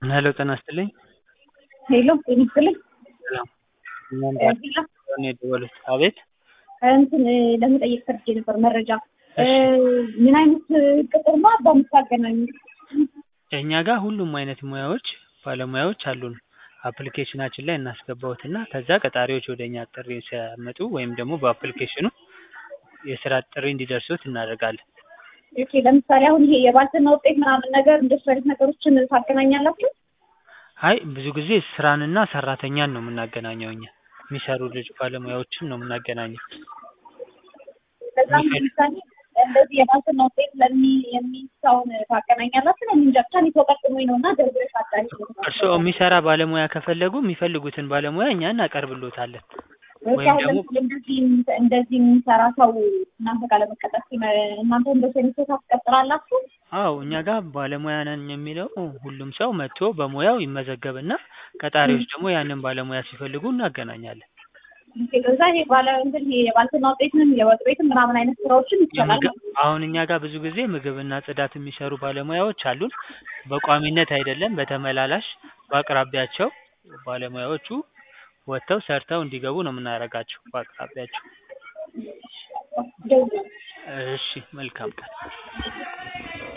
ሄሎ ጤና ይስጥልኝ። ሄሎ ጤና ይስጥልኝ። ሰላም እኛም ሄሎ ጋር ነው የደወሉት። አቤት እንትን ለመጠየቅ ፈልጌ ነበር መረጃ ምን አይነት ቅጥር ነው በምታገናኙት? እኛ ጋር ሁሉም አይነት ሙያዎች ባለሙያዎች አሉን። አፕሊኬሽናችን ላይ እናስገባዎትና ከዛ ቀጣሪዎች ወደ እኛ ጥሪ ሲያመጡ ወይም ደግሞ በአፕሊኬሽኑ የስራ ጥሪ እንዲደርሶት እናደርጋለን። ኦኬ ለምሳሌ አሁን ይሄ የባልትና ውጤት ምናምን ነገር እንደሱ አይነት ነገሮችን ታገናኛላችሁ? አይ ብዙ ጊዜ ስራንና ሰራተኛን ነው የምናገናኘው እኛ የሚሰሩ ልጅ ባለሙያዎችን ነው የምናገናኘው። በጣም ለምሳሌ እንደዚህ የባልትና ውጤት ለሚ የሚሰውን ታገናኛላችሁ? እኔ እንጃ ብቻ እኔ ተጠቅሞኝ ነው እና ደውለሽ አጣሪ እርስዎ የሚሰራ ባለሙያ ከፈለጉ የሚፈልጉትን ባለሙያ እኛ እናቀርብሎታለን። ወይም ወይም አሁን ደግሞ ለምሳሌ እንደዚህ እንደዚህ የሚሰራ ሰው እናንተ ጋር ለመቀጠር ሲመ- እናንተ እንደዚህ አይነት ሰው ታስቀጥራላችሁ? አዎ እኛ ጋር ባለሙያ ነን የሚለው ሁሉም ሰው መጥቶ በሙያው ይመዘገብና ቀጣሪዎች ደግሞ ያንን ባለሙያ ሲፈልጉ እናገናኛለን። ኦኬ፣ ከዛ ይሄ ባለ እንትን ይሄ የባልትና ውጤትንም የወጥ ቤትም ምናምን አይነት ስራዎችን ይቻላል የምግብ ማለት ነው። አሁን እኛ ጋር ብዙ ጊዜ ምግብና ጽዳት የሚሰሩ ባለሙያዎች አሉን። በቋሚነት አይደለም፣ በተመላላሽ በአቅራቢያቸው ባለሙያዎቹ ወጥተው ሰርተው እንዲገቡ ነው የምናደርጋቸው በአቅራቢያቸው። ደውል እሺ መልካም ቀን።